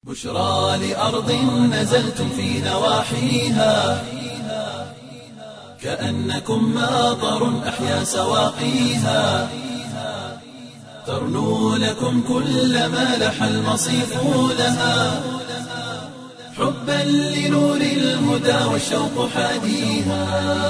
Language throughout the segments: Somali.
بشرى لأرض نزلتم في نواحيها كأنكم ماطر أحيا سواقيها ترنو لكم كل ما لح المصيف لها حبا لنور الهدى والشوق حاديها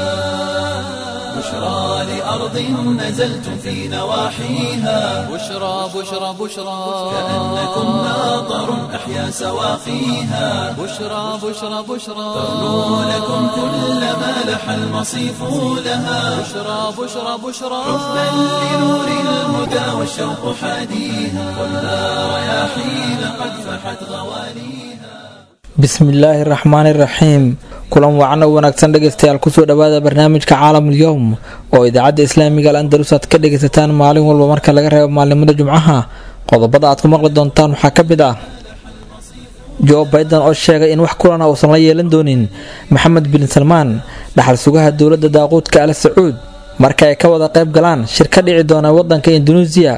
بشرى لأرض نزلتم في نواحيها بشرى بشرى بشرى كأنكم ماطر أحيا سواقيها بشرى بشرى بشرى ترنو لكم كل ما لح المصيف لها بشرى بشرى بشرى حبا لنور الهدى والشوق حاديها خذها رياحين قد فحت غواليها bismillaahi raxmaani raxiim kulan wacan oo wanaagsan dhegaystayaal kusoo dhawaada barnaamijka caalamul yowm oo idaacadda islaamiga al andalus aad ka dhagaysataan maalin walba marka laga reebo maalimada jumcaha qodobada aad ku maqli doontaan waxaa ka mid ah jo biden oo sheegay in wax kulana uusan la yeelan doonin maxamed bin salmaan dhaxal sugaha dowladda daaquudka al sacuud marka ay ka wada qayb galaan shir ka dhici doona wadanka induneisiya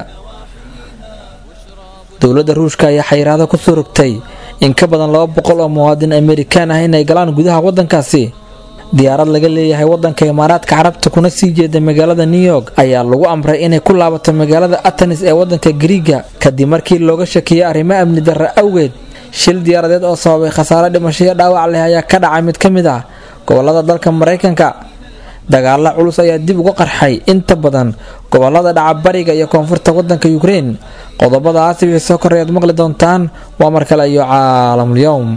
dowladda ruushka ayaa xayiraado kusoo rogtay in ka badan laba boqol oo muwaadin amerikaan ah inay galaan gudaha wadankaasi diyaarad laga leeyahay wadanka imaaraadka carabta kuna sii jeeda magaalada new york ayaa lagu amray inay ku laabato magaalada atanis ee wadanka griiga kadib markii looga shakiyay arrimo amni darra awgeed shil diyaaradeed oo sababay khasaare dhimasho iyo dhaawac leh ayaa ka dhacay mid ka mid ah gobolada dalka maraykanka dagaalo culus ayaa dib uga qarxay inta badan gobolada dhaca bariga iyo koonfurta wadanka ukrein qodobadaasi wixii soo korray aad maqli doontaan waa mar kale iyo caalamul-yowm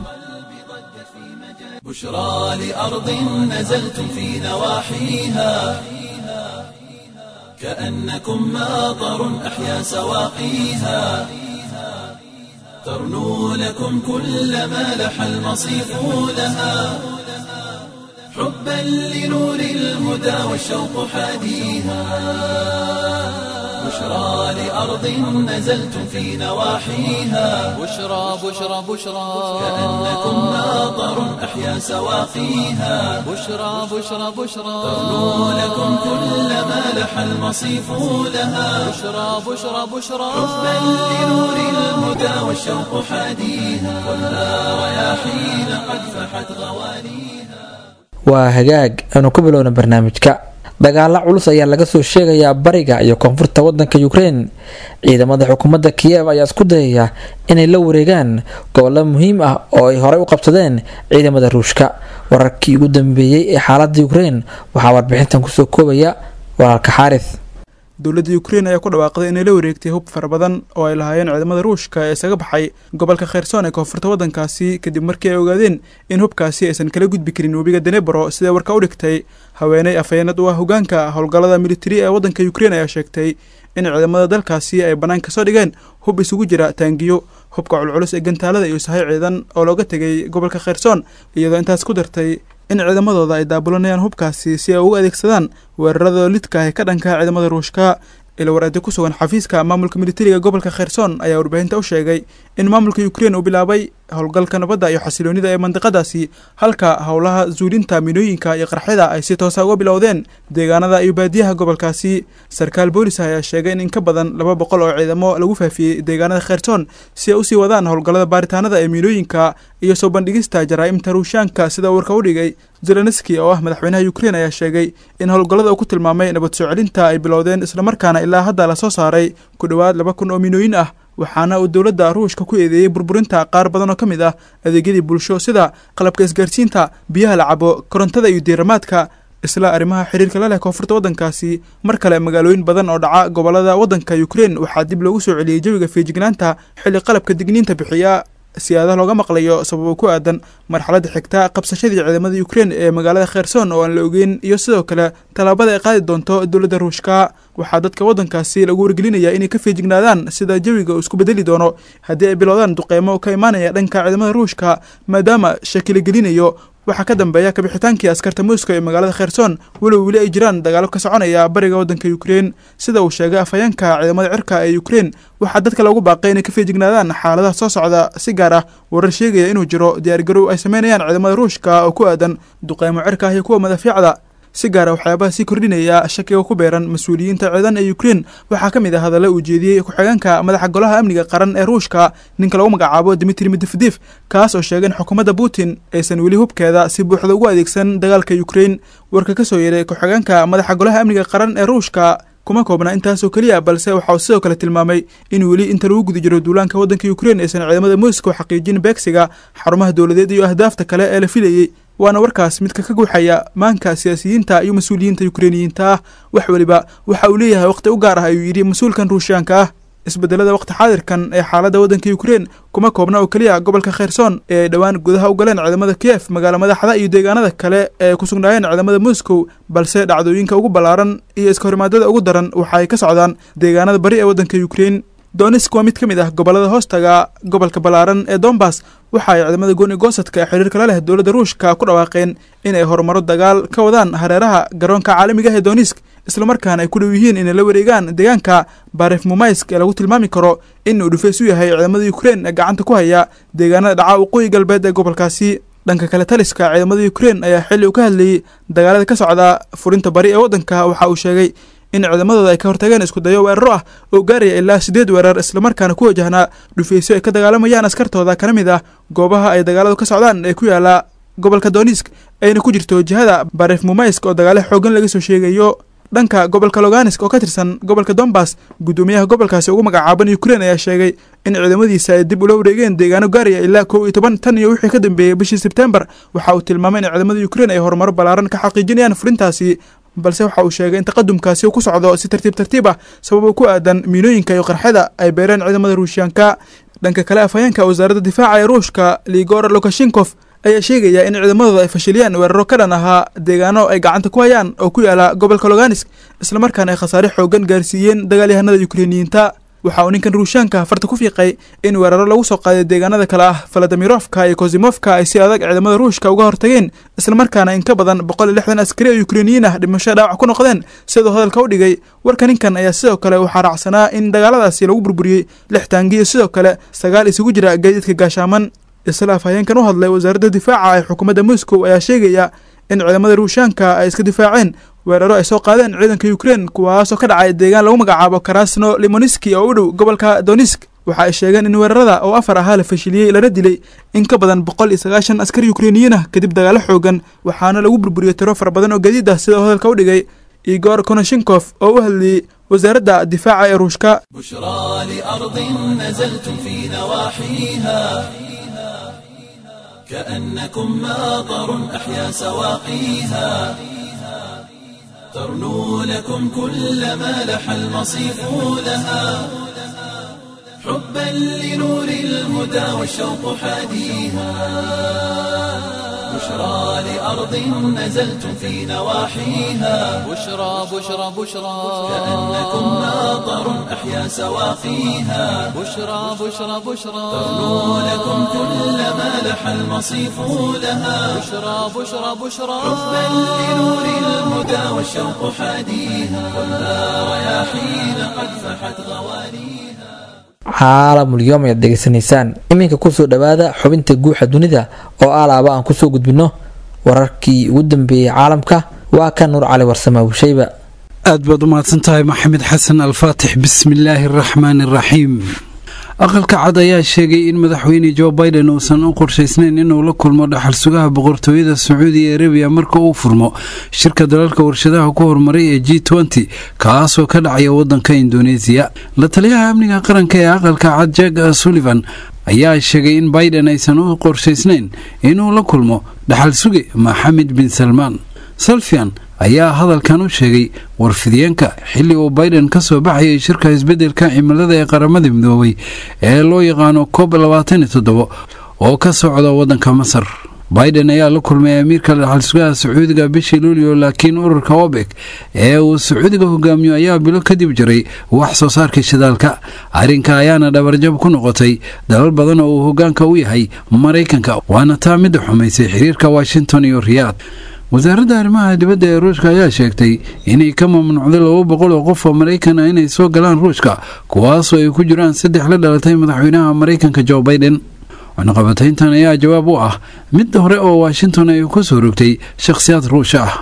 بشرى لأرض نزلتم في نواحيها كأنكم ماطر أحيا سواقيها ترنو لكم كل ما لح المصيف لها حبا لنور الهدى والشوق حاديها بشرى لأرض نزلتم في نواحيها بشرى بشرى بشرى كأنكم ماطر أحيا سواقيها بشرى بشرى بشرى ترنو لكم كل ما لح المصيف لها بشرى بشرى بشرى حبا لنور الهدى والشوق حاديها خذها رياحين قد فحت غواليها waa hagaag aanu ku bilowna barnaamijka dagaalo culus ayaa laga soo sheegayaa bariga iyo koonfurta wadanka ukrein ciidamada xukuumadda kiyev ayaa isku dayaya inay la wareegaan gobollo muhiim ah oo ay horey u qabsadeen ciidamada ruushka wararkii ugu dambeeyey ee xaaladda ukrein waxaa warbixintan kusoo koobaya walaalka xaaris dowladda ukrein ayaa ku dhawaaqday inay la wareegtay hub fara badan oo ay lahaayeen ciidamada ruushka ee isaga baxay gobolka kherson ee koonfurta waddankaasi kadib markii ay ogaadeen in hubkaasi aysan kala gudbi karin webiga denebro sidee warka u dhigtay haweeney afhayeenad u ah hogaanka howlgallada militari ee waddanka ukrein ayaa sheegtay in ciidamada dalkaasi ay bannaan kasoo dhigeen hub isugu jira taangiyo hubka culculus ee gantaalada iyo sahay ciidan oo looga tegay gobolka kherson iyadoo intaas ku dartay in ciidamadooda ay daabulanayaan hubkaasi si ay ugu adeegsadaan weerarada lidka ah ee ka dhanka ciidamada ruushka ilawaraadi ku sugan xafiiska maamulka militariga gobolka kherson ayaa warbaahinta u sheegay in maamulka ukrein uu bilaabay howlgalka nabadda iyo xasiloonida ee mandiqadaasi halka howlaha zuulinta minooyinka iyo qarxida ay si toosa uga bilowdeen deegaanada iyo baadiyaha gobolkaasi sarkaal boolis ayaa sheegay in in ka badan laba boqol oo ciidamo lagu faafiyey deegaanada kherson si ay usii wadaan howlgallada baaritaanada ee minooyinka iyo soo bandhigista jaraa'imta ruushaanka sida warka u dhigay zelenski oo ah madaxweynaha ukrein ayaa sheegay in howlgallada uu ku tilmaamay nabad soo celinta ay bilowdeen islamarkaana ilaa hadda lasoo saaray ku dhowaad laba kun oo minooyin ah waxaana uu dowladda ruushka ku eedeeyey burburinta qaar badan oo ka mid ah adeegyadii bulsho sida qalabka isgaarsiinta biyaha la cabo korontada iyo diiramaadka isla arrimaha xiriirka la leh koonfurta waddankaasi mar kale magaalooyin badan oo dhaca gobolada waddanka ukrein waxaa dib loogu soo celiyey jawiga feejignaanta xilli qalabka digniinta bixiya siyaadaha looga maqlayo sababo ku aadan marxaladda xigta qabsashadii ciidamada ukrein ee magaalada kherson oo aan la ogeyn iyo sidoo kale tallaabada ay qaadi doonto dowladda ruushka waxaa dadka waddankaasi lagu wargelinayaa inay ka feejignaadaan sida jawiga uu isku bedeli doono haddii ay bilowdaan duqeymo ka imaanaya dhanka ciidamada ruushka maadaama shakila gelinayo waxaa ka dambeeya kabixitaankii askarta moscow ee magaalada kherson walow weli ay jiraan dagaalo ka soconaya bariga waddanka ukrein sida uu sheegay afhayeenka ciidamada cirka ee ukrein waxaa dadka loogu baaqay inay ka feejignaadaan xaaladaha soo socda si gaar ah warar sheegaya inuu jiro diyaargarow ay sameynayaan ciidamada ruushka oo ku aadan duqeymo cirka ah iyo kuwa madafiicda si gaara waxyaabaha sii kordhinaya shakiga ku beeran mas-uuliyiinta ciidan ee ukrein waxaa ka mid ah hadalla uu jeediyey ku-xigeenka madaxa golaha amniga qaran ee ruushka ninka lagu magacaabo dimitri medvedef kaas oo sheegay in xukuumadda putin aysan weli hubkeeda si buuxda ugu adeegsan dagaalka ukrein warka ka soo yeeray ku-xigeenka madaxa golaha amniga qaran ee ruushka kuma koobna intaasoo keliya balse waxa uu sidoo kale tilmaamay in weli inta lagu guda jiro duulaanka waddanka ukrein aysan ciidamada moscow xaqiijin beegsiga xarumaha dowladeed iyo ahdaafta kale ee la filayey waana warkaas midka ka guuxaya maanka siyaasiyiinta iyo mas-uuliyiinta ukreiniyiinta ah wax weliba waxa uu leeyahay waqti u gaar ah ayuu yidhi mas-uulkan ruushiyaanka ah isbedelada waqti xaadirkan ee xaaladda waddanka ukrein kuma koobna oo keliya gobolka kherson ee ay dhowaan gudaha u galeen ciidamada kiyef magaalo madaxda iyo deegaanada kale ee ku sugnaayeen ciidamada moscow balse dhacdooyinka ugu ballaaran iyo iska horimaadada ugu daran waxa ay ka socdaan deegaanada bari ee waddanka ukrein donisk waa mid ka mid ah gobollada hoostaga gobolka ballaaran ee dombas waxa ay ciidamada gooni goosadka ee xiriirka la leh dowladda ruushka ku dhawaaqeen in ay horumaro dagaal ka wadaan hareeraha garoonka caalamiga ah ee donisk islamarkaana ay ku dhow yihiin inay la wareegaan deegaanka baref mumaysk ee lagu tilmaami karo in uu dhufeys u yahay ciidamada ukrein ee gacanta ku haya deegaanada dhaca waqooyi galbeed ee gobolkaasi dhanka kale taliska ciidamada ukrein ayaa xilli uu ka hadlayey dagaalada ka socda furinta bari ee waddanka waxa uu sheegay in ciidamadooda ay ka hortageen isku dayo weeraro ah oo gaaraya ilaa siddeed weerar islamarkaana ku wajahnaa dhufeysyo ay ka dagaalamayaan askartooda kana mid ah goobaha ay dagaaladu ka socdaan ee ku yaala gobolka donisk ayna ku jirto jihada baref mumaysk oo dagaalo xoogan laga soo sheegayo dhanka gobolka loganisk oo ka tirsan gobolka dombas guddoomiyaha gobolkaasi ugu magacaaban ukrein ayaa sheegay in ciidamadiisa ay dib ula wareegeen deegaano gaaraya ilaa kow iyo toban tan iyo wixii ka dambeeyey bishii sebtembar waxa uu tilmaamay in ciidamada ukrein ay horumaro ballaaran ka xaqiijinayaan furintaasi balse waxa uu sheegay in taqadumkaasi uu ku socdo si tartiib tartiib ah sababo ku aadan miinooyinka iyo qarxada ay beereen ciidamada ruushiyaanka dhanka kale afhayeenka wasaaradda difaaca ee ruushka ligor lukashenkof ayaa sheegaya in ciidamadooda ay fashiliyaan weeraro ka dhan ahaa deegaano ay gacanta ku hayaan oo ku yaala gobolka loganisk islamarkaana ay khasaare xoogan gaarsiiyeen dagaalyahanada ukreiniyiinta waxa uu ninkan ruushaanka farta ku fiiqay in weeraro lagu soo qaaday deegaanada kale ah faladamirofka iyo kozimofka ay si adag ciidamada ruushka uga hortageen islamarkaana in ka badan boqol iyo lixdan askari oo ukreiniyiin ah dhimasho dhaawac ku noqdeen siduu hadalka u dhigay warka ninkan ayaa sidoo kale waxaa raacsanaa in dagaaladaasi lagu burburiyey lix taangiyo sidoo kale sagaal isugu jira gaadiidka gaashaaman isla afhayeenkan u hadlay wasaaradda difaaca ee xukuumadda moscow ayaa sheegaya in ciidamada ruushaanka ay iska difaaceen weeraro ay soo qaadeen ciidanka ukrein kuwaasoo ka dhacay deegaan lagu magacaabo karasno limoniski oo u dhow gobolka donisk waxa ay sheegeen in weerarada oo afar ahaa la fashiliyey lana dilay in ka badan boqol iyo sagaashan askari ukreiniyiin ah kadib dagaalo xoogan waxaana lagu burburiyey tiro fara badan oo gadiid ah sida hadalka u dhigay igor konoshenkof oo u hadlayey wasaaradda difaaca ee ruushka بشرى لأرض نزلتم في نواحيها كأنكم ماطر أحيا سواقيها ترنو لكم كل ما لح المصيف لها حبا لنور الهدى والشوق حاديها بشرى لأرض نزلتم في نواحيها بشرى بشرى بشرى كأنكم ماطر أحيا سواقيها بشرى بشرى بشرى ترنو لكم كل ما لح المصيف لها بشرى بشرى بشرى حبا لنور الهدى والشوق حاديها كلها رياحين قد فحت غوانيها caalamulyoom ayaad degeysanaysaan iminka kusoo dhowaada xubinta guuxa dunida oo alaaba aan kusoo gudbino wararkii ugu dambeeyey caalamka waa ka nuur cali warsame bushayba aad baad u mahadsan tahay maxamed xasan alfaatix bismillaahi araxmaani araxiim aqalka cad ayaa sheegay in madaxweyne jo biden uusan u qorshaysnayn inuu la kulmo dhaxal sugaha boqortooyada sacuudi arabiya marka uu furmo shirka dalalka warshadaha ku horumaray ee g nty kaasoo ka dhacaya wadanka indoneesiya la taliyaha amniga qaranka ee aqalka cad jag sullivan ayaa sheegay in biden aysan u qorshaysnayn inuu la kulmo dhaxal suge maxamed bin salmaan salfian ayaa hadalkan u sheegay warfidiyeenka xilli uu biden ka soo baxayay shirka isbeddelka cimilada ee qaramada midoobay ee loo yaqaano kob labaatan iyo toddobo oo ka socda waddanka masar biden ayaa la kulmay amiirka dhaxal sugaha sacuudiga bishii luulio laakiin ururka obek ee uu sacuudiga hogaamiyo ayaa bilo kadib jiray wax soo saarka shidaalka arrinka ayaana dhabarjab ku noqotay dalal badan oo uu hogaanka u yahay maraykanka waana taa midda xumaysay xiriirka washington iyo riyaad wasaaradda arrimaha dibadda ee ruushka ayaa sheegtay inay ka mamnuucday laba boqol oo qof oo maraykan ah inay soo galaan ruushka kuwaasoo ay ku jiraan saddex la dhalatay madaxweynaha maraykanka jo biden cunaqabatayntan ayaa jawaab u ah mid hore oo washington ay ku soo rogtay shakhsiyaad ruusha ah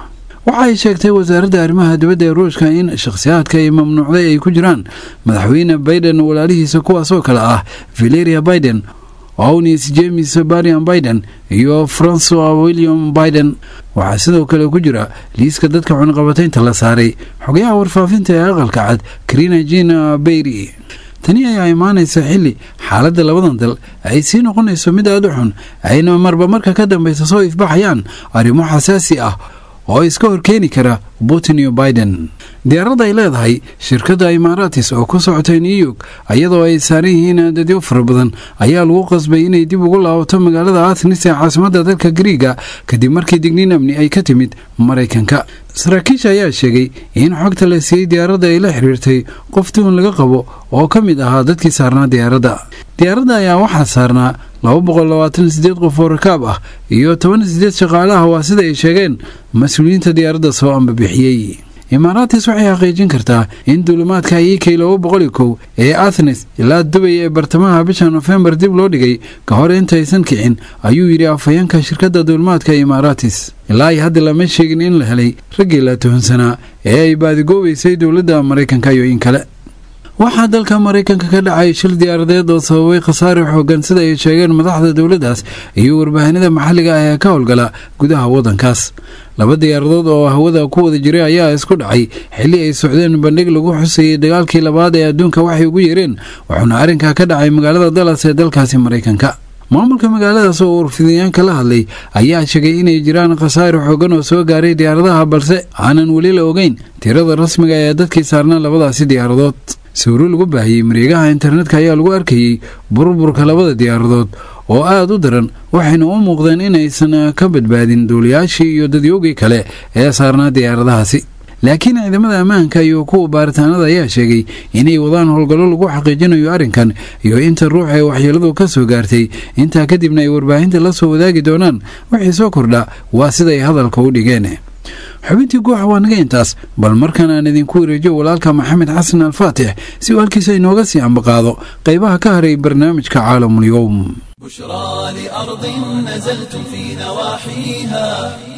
waxa ay sheegtay wasaaradda arrimaha dibadda ee ruushka in shakhsiyaadka ay mamnuucday ay ku jiraan madaxweyne baiden walaalihiisa kuwaasoo kale ah valeria biden ownis james barian biden iyo francois william biden waxaa sidoo kale ku jira liiska dadka cunaqabataynta la saaray xogayaha warfaafinta ee aqalka cad karina jina beyri tani ayaa imaanaysa xilli xaaladda labadan dal ay sii noqonayso mid aada u xun ayna marba marka ka dambeysa soo ifbaxayaan arrimo xasaasi ah oo iska horkeeni kara putin iyo biden diyaaradda ay leedahay shirkadda imaaratis oo ku socotay new york iyadoo ay saaran yihiin dadyo fara badan ayaa lagu qasbay inay dib ugu laabato magaalada athnis ee caasimadda dalka griiga kadib markii digniin amni ay ka timid maraykanka saraakiisha ayaa sheegay in xogta la siiyey diyaaradda ay la xiriirtay qof tuun laga qabo oo ka mid ahaa dadkii saarnaa diyaaradda diyaaradda ayaa waxaa saarnaa laba boqol labaatan sideed qof oo rakaab ah iyo toban sideed shaqaalaha waa sida ay sheegeen mas-uuliyiinta diyaaradda soo ambabixiyey imaaraatis waxay xaqiijin kartaa in duulimaadka ik laba boqoli kow ee athnes ilaa dubay ee bartamaha bisha nofembar dib loo dhigay ka hor intaysan kicin ayuu yidhi afhayeenka shirkadda duulimaadka imaaraatis ilaa ay hadda lama sheegin in la helay raggii la tuhunsanaa ee ay baadigoobaysay dowladda maraykanka iyo in kale waxaa dalka maraykanka ka dhacay shil diyaaradeed oo sababay khasaare xoogan sida ay sheegeen madaxda dowladdaas iyo warbaahinada maxalliga ah ee ka howlgala gudaha waddankaas laba diyaaradood oo hawada ku wada jiray ayaa isku dhacay xilli ay socdeen bandhig lagu xusayay dagaalkii labaad ee adduunka waxay ugu yeereen wuxuuna arrinkaa ka dhacay magaalada dallas ee dalkaasi maraykanka maamulka magaaladaas oo warfidayaanka la hadlay ayaa sheegay inay jiraan khasaare xoogan oo soo gaaray diyaaradaha balse aanan weli la ogeyn tirada rasmiga ee dadkii saarnaa labadaasi diyaaradood sawiro lagu baahiyey mareegaha internetka ayaa lagu arkayey burburka labada diyaaradood oo aada u daran waxayna u muuqdeen inaysan ka badbaadin duuliyaashii iyo dadyoogii kale ee saarnaa diyaaradahaasi laakiin ciidamada ammaanka iyo kuwa baaritaanada ayaa sheegay inay wadaan howlgallo lagu xaqiijinayo arrinkan iyo inta ruux ee waxyeeladu ka soo gaartay intaa kadibna ay warbaahinta la soo wadaagi doonaan wixii soo kordha waa siday hadalka u dhigeen xubintii guuxa waa naga intaas bal markan aan idinku wareejiyo walaalka maxamed xasan alfaatix si uu halkiisa inooga sii ambaqaado qaybaha ka haray barnaamijka caalamul-yowm بشرى لأرض نزلتم في نواحيها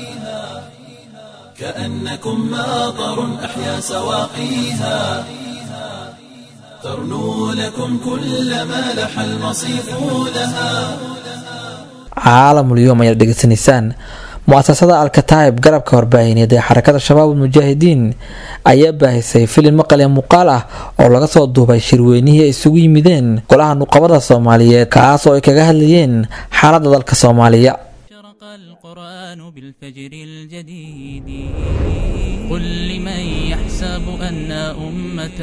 كأنكم ماطر أحيا سواقيها ترنو لكم كل ما لح المصيف لها caalamul-yowm ayaad dhegeysanaysaan mu-asasada alkataa'ib garabka warbaahineed ee xarakada shabaab ulmujaahidiin ayaa baahisay filim maqal ee muuqaal ah oo laga soo duubay shirweynihii ay isugu yimideen golaha nuqabada soomaaliyeed kaas oo ay kaga hadlayeen xaaladda dalka soomaaliya شرق القرآن بالفجر الجديد قل لمن يحسب أن أمة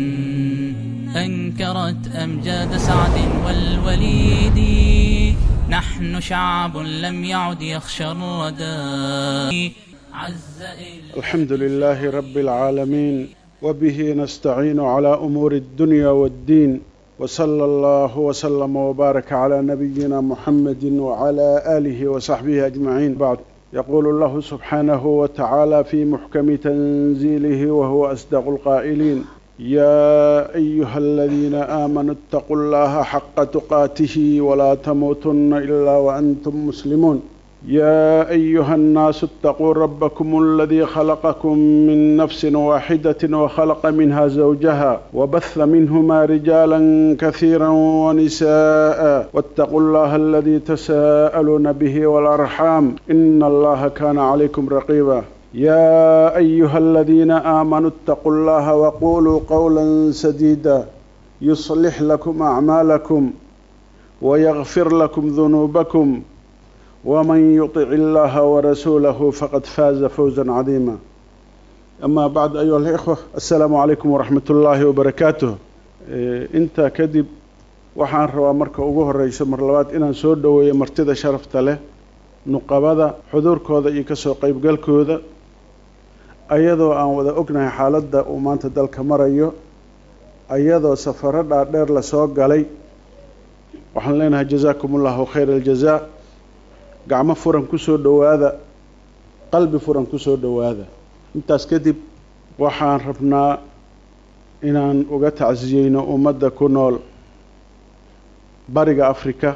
أنكرت أمجاد سعد والوليد نحن شعب لم يعد يخشى الردى عز إلى الحمد لله رب العالمين وبه نستعين على أمور الدنيا والدين وصلى الله وسلم وبارك على نبينا محمد وعلى آله وصحبه أجمعين بعد يقول الله سبحانه وتعالى في محكم تنزيله وهو أصدق القائلين يا أيها الذين آمنوا اتقوا الله حق تقاته ولا تموتن إلا وأنتم مسلمون يا أيها الناس اتقوا ربكم الذي خلقكم من نفس واحدة وخلق منها زوجها وبث منهما رجالا كثيرا ونساء واتقوا الله الذي تساءلون به والأرحام إن الله كان عليكم رقيبا يا أيها الذين آمنوا اتقوا الله وقولوا قولا سديدا يصلح لكم أعمالكم ويغفر لكم ذنوبكم ومن يطع الله ورسوله فقد فاز فوزا عظيما أما بعد أيها الإخوة السلام عليكم ورحمة الله وبركاته inta kadib waxaan rabaa marka ugu horeyso mar labaad inaan soo dhoweeyo martida sharafta leh nuqabada xuduurkooda iyo kasoo qeybgalkooda ayadoo aan wada ognahay xaaladda uu maanta dalka marayo ayadoo safaro dhaadheer lasoo galay waxaan leenahay jazaakum ullahu khayra aljazaa gacmo furan kusoo dhowaada qalbi furan kusoo dhowaada intaas kadib waxaan rabnaa inaan uga tacsiyeyno ummadda ku nool bariga afrika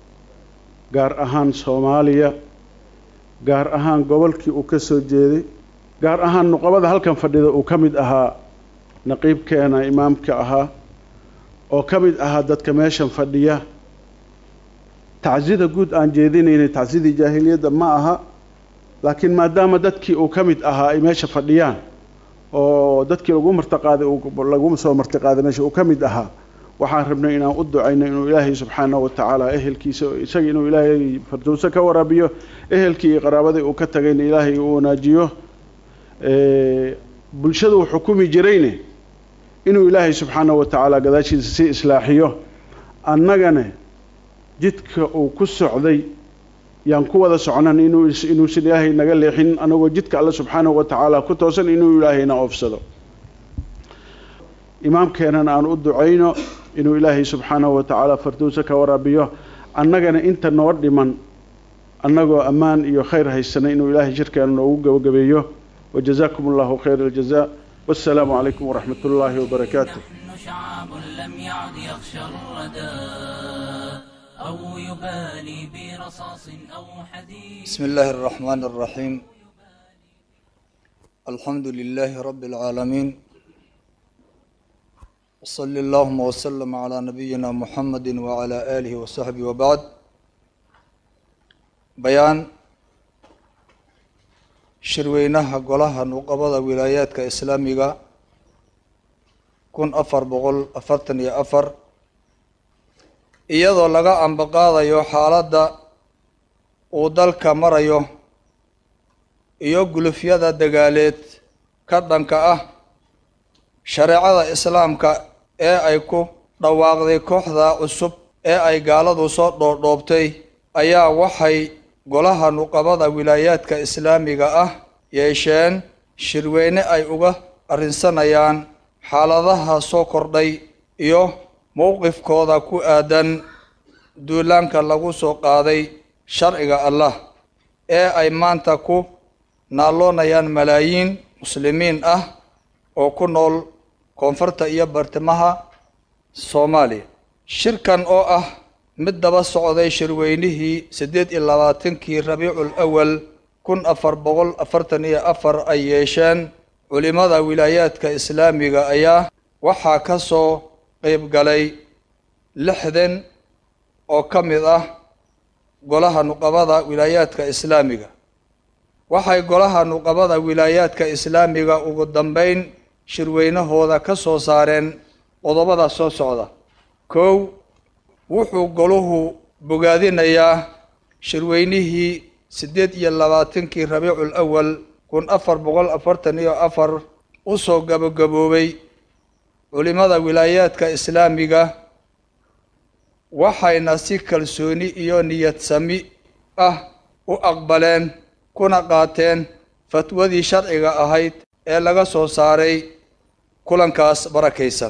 gaar ahaan soomaaliya gaar ahaan gobolkii uu ka soo jeeday gaar ahaan nuqabada halkan fadhida uu ka mid ahaa naqiibkeena imaamka ahaa oo ka mid ahaa dadka meeshan fadhiya tacsida guud aan jeedinaynay tacsidii jaahiliyadda ma aha laakiin maadaama dadkii uu ka mid ahaa ay meesha fadhiyaan oo dadkii lagu martiqaaday lagu soo martiqaaday meesha uu ka mid ahaa waxaan rabnay inaan u ducayno inuu ilaahay subxaanahu wa tacaala ehelkiisa isaga inuu ilaahay fardowso ka waraabiyo ehelkii iyo qaraabadii uu ka tagayna ilaahay uu wanaajiyo bulshada uu xukumi jirayne inuu ilaahay subxaanahu wa tacaala gadaashiisa sii islaaxiyo annagane jidka uu ku socday yaan ku wada socnan inuu inuusan ilaahay naga leexin anagoo jidka alle subxaanahu wa tacaala ku toosan inuu ilaahayna oofsado imaamkeenana aan u ducayno inuu ilaahay subxaanahu wa tacaala fardowso ka waraabiyo annagana inta noo dhiman annagoo ammaan iyo khayr haysanay inuu ilaahay shirkeena noogu gabagabeeyo wajazaakum allahu khayr aljaza wassalaamu calaykum waraxmat ullaahi wabarakaatu نحن شعب لم يعد يخشى الردى أو يبالي برصاص أو حديد بسم الله الرحمن الرحيم الحمد لله رب العالمين وصلى اللهم وسلم على نبينا محمد وعلى آله وصحبه وبعد بيان shirweynaha golaha nuqabada wilaayaadka islaamiga kun afar boqol afartan iyo afar iyadoo laga ambaqaadayo xaaladda uu dalka marayo iyo gulufyada dagaaleed ka dhanka ah shareecada islaamka ee ay ku dhawaaqday kooxda cusub ee ay gaaladu soo dhoodhoobtay ayaa waxay golaha nuqabada wilaayaadka islaamiga ah yeesheen shirweyne ay uga arrinsanayaan xaaladaha soo kordhay iyo mowqifkooda ku aadan duulaanka lagu soo qaaday sharciga allah ee ay maanta ku naalloonayaan malaayiin muslimiin ah oo ku nool koonfurta iyo bartimaha soomaaliya shirkan oo ah mid daba socday shirweynihii siddeed iyo labaatankii rabiicul awal kun afar boqol afartan iyo afar ay yeesheen culimmada wilaayaadka islaamiga ayaa waxaa ka soo qeyb galay lixdan oo ka mid ah golaha nuqabada wilaayaadka islaamiga waxay golaha nuqabada wilaayaadka islaamiga ugu dambeyn shirweynahooda ka soo saareen qodobada soo socda kow wuxuu goluhu bogaadinayaa shirweynihii siddeed iyo labaatankii rabiicul awal kun afar boqol afartan iyo afar u soo gabagaboobay culimmada wilaayaadka islaamiga waxayna si kalsooni iyo niyad sami ah u aqbaleen kuna qaateen fatwadii sharciga ahayd ee laga soo saaray kulankaas barakaysan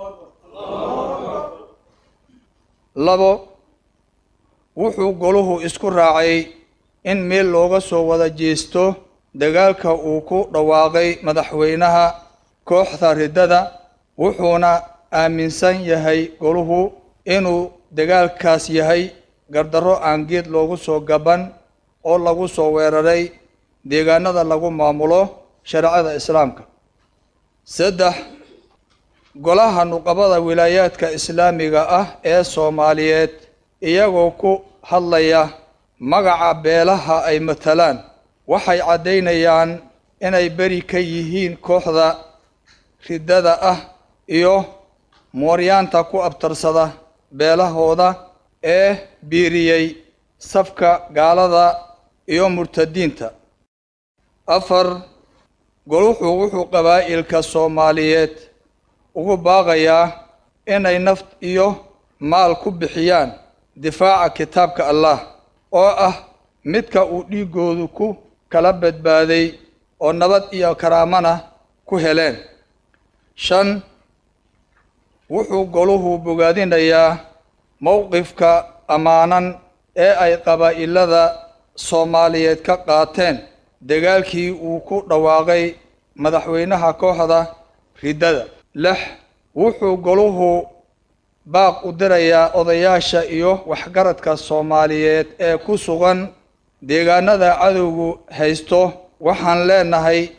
labo wuxuu goluhu isku raacay in meel looga soo wada jeesto dagaalka uu ku dhawaaqay madaxweynaha kooxda riddada wuxuuna aaminsan yahay goluhu inuu dagaalkaas yahay gardarro aan geed loogu soo gaban oo lagu soo weeraray deegaanada lagu maamulo shareecada islaamka saddex golaha nuqabada wilaayaadka islaamiga ah ee soomaaliyeed iyagoo ku hadlaya magaca beelaha ay matalaan waxay caddaynayaan inay beri ka yihiin kooxda riddada ah iyo mooryaanta ku abtarsada beelahooda ee biiriyey safka gaalada iyo murtadiinta afar goluxu wuxuu qabaa'ilka soomaaliyeed ugu baaqayaa inay naft iyo maal ku bixiyaan difaaca kitaabka allah oo ah midka uu dhiiggoodu ku kala badbaaday oo nabad iyo karaamana ku heleen shan wuxuu goluhu bogaadinayaa mowqifka ammaanan ee ay qabaa'ilada soomaaliyeed ka qaateen dagaalkii uu ku dhawaaqay madaxweynaha kooxda riddada lix wuxuu goluhu baaq u dirayaa odayaasha iyo waxgaradka soomaaliyeed ee ku sugan deegaanada cadowgu haysto waxaan leenahay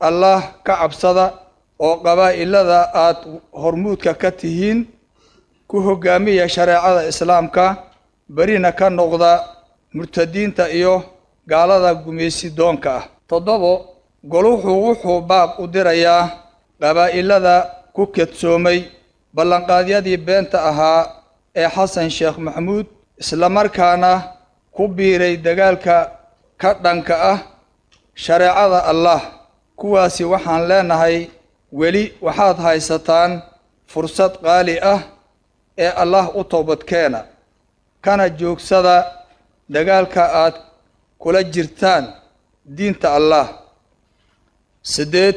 allah ka cabsada oo qabaa'ilada aad hormuudka ka tihiin ku hoggaamiya shareecada islaamka berina ka noqda murtadiinta iyo gaalada gumaysi doonka ah toddobo goluhu wuxuu baaq u dirayaa qabaa'ilada ku kedsoomay ballanqaadyadii beenta ahaa ee xasan sheekh maxamuud islamarkaana ku biiray dagaalka ka dhanka ah shareecada allah kuwaasi waxaan leenahay weli waxaad haysataan fursad qaali ah ee allah u toobadkeena kana joogsada dagaalka aad kula jirtaan diinta allah siddeed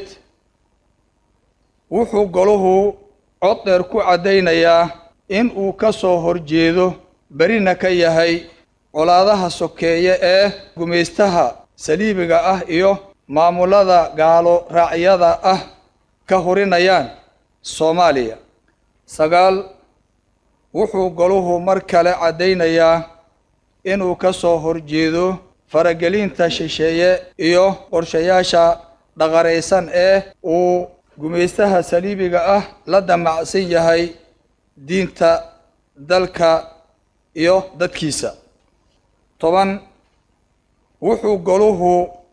wuxuu goluhu cod dheer ku caddaynayaa in uu ka soo horjeedo berina ka yahay colaadaha sokeeye ee gumaystaha saliibiga ah iyo maamulada gaalo raacyada ah ka horinayaan soomaaliya sagaal wuxuu goluhu mar kale caddaynayaa inuu ka soo horjeedo faragelinta shisheeye iyo qorshayaasha dhaqaraysan ee uu gumaystaha saliibiga ah la damacsan yahay diinta dalka iyo dadkiisa toban wuxuu goluhu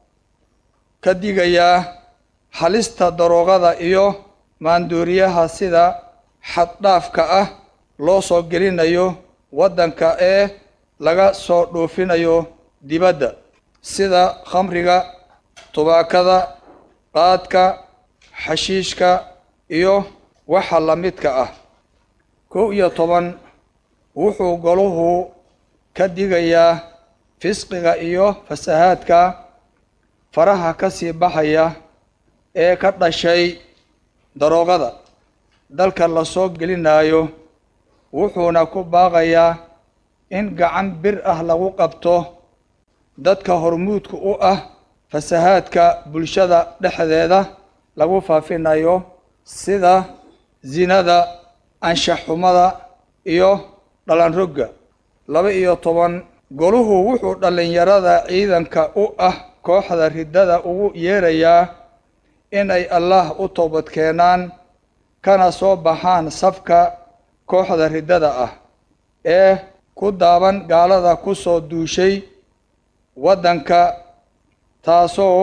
ka digayaa halista daroogada iyo maandooriyaha sida xaddhaafka ah loo soo gelinayo waddanka ee laga soo dhoofinayo dibadda sida khamriga tubaakada qaadka xashiishka iyo waxa la midka ah kow iyo toban wuxuu goluhu ka digayaa fisqiga iyo fasahaadka faraha ka sii baxaya ee ka dhashay daroogada dalka la soo gelinayo wuxuuna ku baaqayaa in gacan bir ah lagu qabto dadka hormuudka u ah fasahaadka bulshada dhexdeeda lagu faafinayo sida zinada anshaxxumada iyo dhalanrogga laba iyo toban goluhu wuxuu dhallinyarada ciidanka u ah kooxda riddada ugu yeerayaa inay allah u toobadkeenaan kana soo baxaan safka kooxda riddada ah ee ku daaban gaalada ku soo duushay waddanka taasoo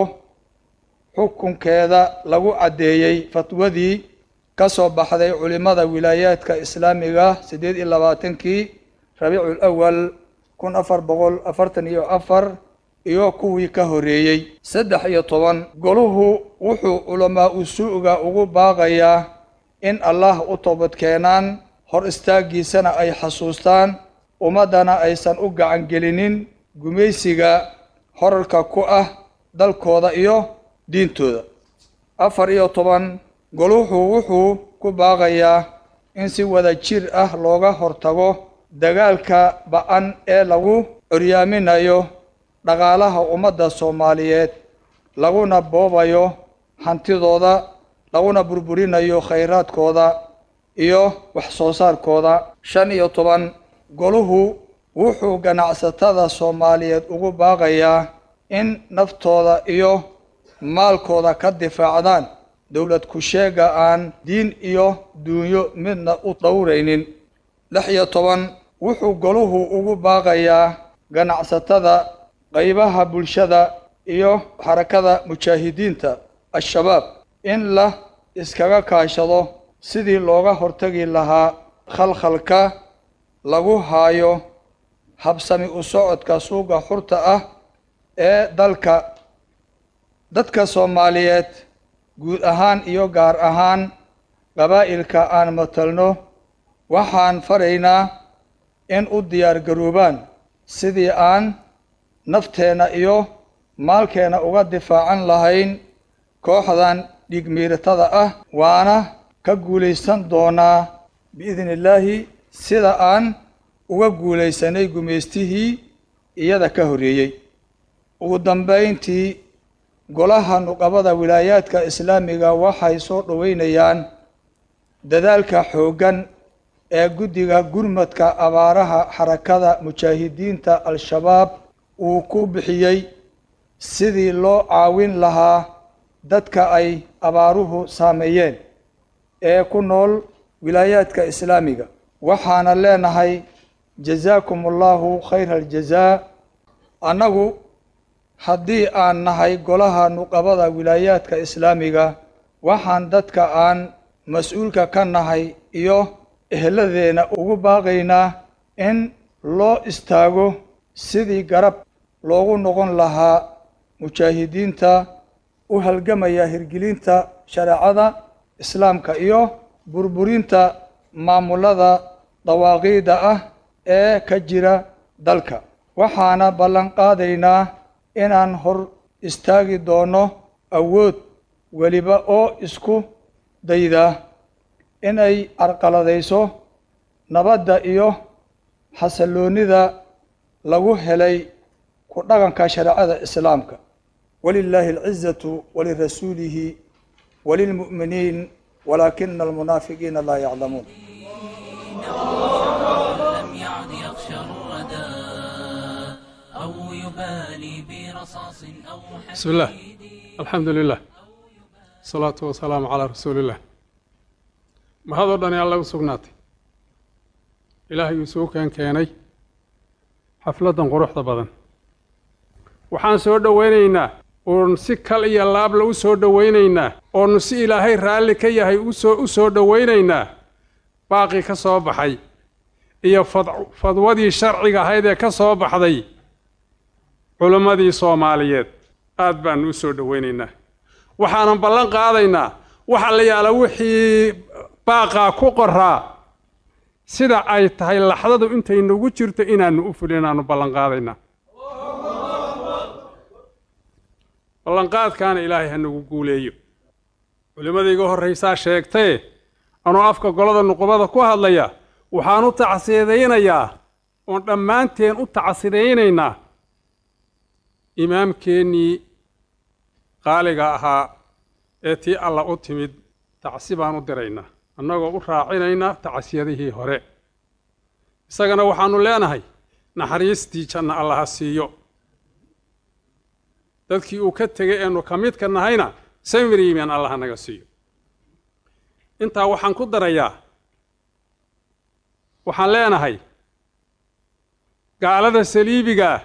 xukunkeeda lagu caddeeyey fatwadii ka soo baxday culimmada wilaayaadka islaamiga siddeed iyo labaatankii rabiicul awal kun afar boqol afartan iyo afar iyo kuwii ka horreeyey saddex iyo toban goluhu wuxuu culamaa usuuga ugu baaqayaa in allah u toobadkeenaan hor istaaggiisana ay xasuustaan ummaddana aysan u gacan gelinin gumaysiga horarka ku ah dalkooda iyo diintooda afar iyo toban goluhu wuxuu ku baaqayaa in si wada jir ah looga hortago dagaalka ba-an ee lagu curyaaminayo dhaqaalaha ummadda soomaaliyeed laguna boobayo hantidooda laguna burburinayo khayraadkooda iyo wax soo saarkooda shan iyo toban goluhu wuxuu ganacsatada soomaaliyeed ugu baaqayaa in naftooda iyo maalkooda ka difaacdaan dowlad ku-sheega aan diin iyo duunyo midna u dhowraynin lix iyo toban wuxuu goluhu ugu baaqayaa ganacsatada qaybaha bulshada iyo xarakada mujaahidiinta al-shabaab in la iskaga kaashado sidii looga hortagi lahaa khalkhalka lagu haayo habsami u socodka suuqa xurta ah ee dalka dadka soomaaliyeed guud ahaan iyo gaar ahaan qabaa'ilka aan matalno waxaan faraynaa in u diyaar garoobaan sidii aan nafteenna iyo maalkeenna uga difaacan lahayn kooxdan dhigmiiratada ah waana ka guulaysan doonaa biidni illaahi sida aan uga guulaysanay gumaystihii iyada ka horreeyey ugu dambayntii golaha nuqabada wilaayaadka islaamiga waxay soo dhoweynayaan dadaalka xooggan ee guddiga gurmadka abaaraha xarakada mujaahidiinta al-shabaab uu ku bixiyey sidii loo caawin lahaa dadka ay abaaruhu saameeyeen ee ku nool wilaayaadka islaamiga waxaana leenahay jazaakum allahu khayra aljazaa annagu haddii aan nahay golaha nuqabada wilaayaadka islaamiga waxaan dadka aan mas-uulka ka nahay iyo eheladeena ugu baaqaynaa in loo istaago sidii garab loogu noqon lahaa mujaahidiinta u halgamaya hirgelinta shareecada islaamka iyo burburinta maamulada dawaaqiida ah ee ka jira dalka waxaana ballan qaadaynaa inaan hor istaagi doono awood weliba oo isku dayda inay carqaladayso nabadda iyo xasalloonida lagu helay ku dhaqanka shareecada islaamka walilaahi alcizatu walirasuulihi walilmu'miniin walaakina almunaafiqiina laa yaclamuun لم يعد يخشى الردى أو يبالي برصاص أو بسم الله الحمد لله الصلاة والسلام على رسول الله mahadoo dhani alla u sugnaatay ilaahayuu soo keen keenay xafladdan quruxda badan waxaan soo dhowaynaynaa oon si kal iyo laabla u soo dhowaynaynaa oonu si ilaahay raalli ka yahay usoo u soo dhowaynaynaa baaqii ka soo baxay iyo fad- fadwadii sharciga ahayd ee ka soo baxday culimmadii soomaaliyeed aad baanu u soo dhowaynaynaa waxaanan ballan qaadaynaa waxa la yaala wixii baaqaa ku qoraa sida ay tahay laxdadu intay nagu jirto inaanu u fulin aanu ballan qaadaynaa ballanqaadkaana ilaahay ha nagu guuleeyo culimmada iga horraysaa sheegtee anuu afka golada nuqubada ku hadlaya waxaan u tacsidaynayaa oon dhammaanteen u tacsidaynaynaa imaamkeennii qaaliga ahaa ee tii alla u timid tacsi baan u diraynaa annagoo u raacinaynaa tacsiyadihii hore isagana waxaannu leenahay naxariistii janna alla ha siiyo dadkii uu ka tegay eenu ka midka nahayna samir yimaan alla ha naga siiyo intaa waxaan ku darayaa waxaan leenahay gaalada saliibiga ah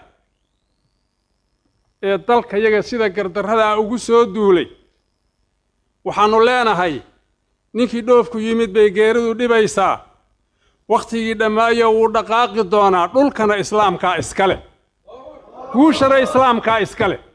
ee dalka yaga sida gardarrada ah ugu soo duulay waxaannu leenahay ninkii dhoofku yimid bay geeridu dhibaysaa wakhtigii dhammaayo wuu dhaqaaqi doonaa dhulkana islaamkaa iska leh guushana islaamkaa iska leh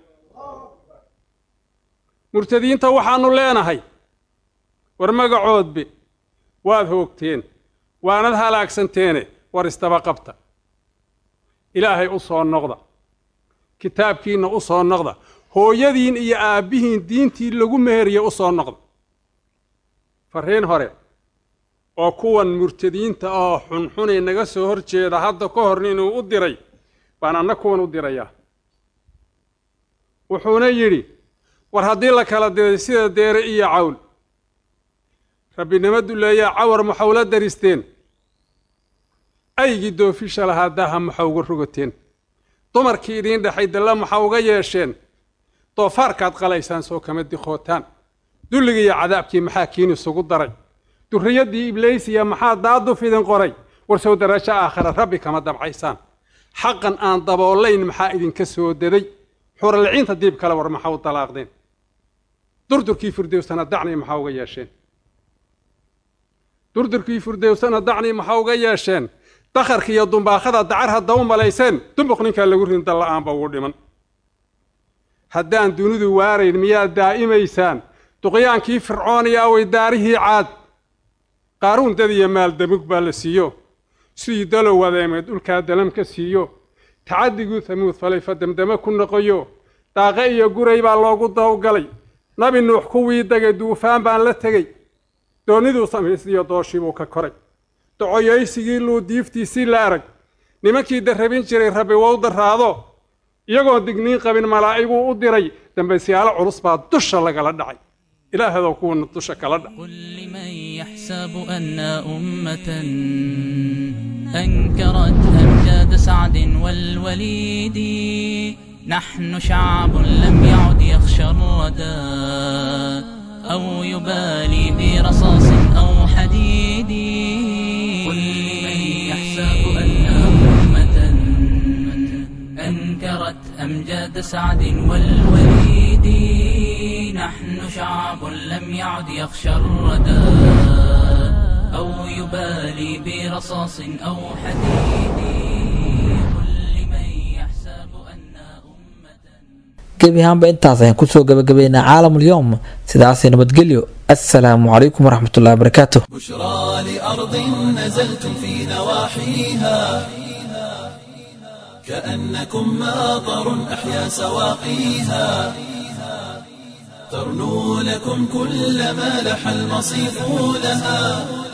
murtadiinta waxaannu leenahay war magacoodbe waad hoogteen waanad halaagsanteene war isdaba qabta ilaahay u soo noqda kitaabkiinna u soo noqda hooyadiin iyo aabbihiin diintii lagu meheriye u soo noqda farriin hore oo kuwan murtadiinta oo xunxunay naga soo hor jeeda hadda ka hor inuu u diray baan anna kuwan u dirayaa wuxuuna yidhi war haddii la kala diray sida deere iyo cawl rabbinimo duleeyaa cawar maxau la daristeen aygii doofisha lahaa daaha maxa uga rogateen dumarkii idiin dhexay dalla maxa uga yeesheen doofaarkaad qalaysaan soo kama diqootaan dulligii iyo cadaabkii maxaa kiin isugu daray durriyaddii ibliisiya maxaa daaduf idin qoray war sow darajo aakhira rabbi kama dabcaysaan xaqan aan daboolayn maxaa idinka soo daday xuralciinta diib kale war maxaa u dalaaqdeen durdurkii firdowsana dacnii maxaa uga yeesheen durdurkii firdowsana dacnii maxaa uga yeesheen dakharka iyo dumbaakhada dacar hadda u malayseen dumbuq ninkaa lagu rin dalla'aanba ugu dhiman haddaan dunidu waarayn miyaad daa'imaysaan duqyaankii fircooniya away daarihii caad qaaruun dad iyo maal damug baa la siiyo sidii dalow wadeemeed dhulkaa dalam ka siiyo tacadiguu hamuud falay fa demdeme ku noqoyo daaqe iyo guray baa loogu dawgalay nabi nuux kuwii degay duufaan baan la tegey doonniduu samaysiyo dooshiibuu ka koray docoyaysigii luu diiftiisii la arag nimankii darrabin jiray rabbi wou darraado iyagoon digniin qabin malaa'iguu u diray dambaysiyaalo culus baa dusha lagala dhacay ilaahadoo kuwana dusha kala dhac قل لمن يحسب أن أمة أنكرت أمجاد سعد والوليد نحن شعب لم يعد يخشى شردا أو يبالي برصاص أو حديد قل لمن يحسب أن أمة أنكرت أمجاد سعد والوليد نحن شعب لم يعد يخشى الردى أو يبالي برصاص أو حديد قل لمن يحسب أن gebi ahaanba intaas ayaan kusoo gabagabaynaa caalamul yowm sidaasay nabadgelyo assalaamu calaykum waraxmatullahi wabarakaatu بشرى لأرض نزلتم في نواحيها كأنكم ماطر أحيا سواقيها ترنو لكم كل ما لح المصيف لها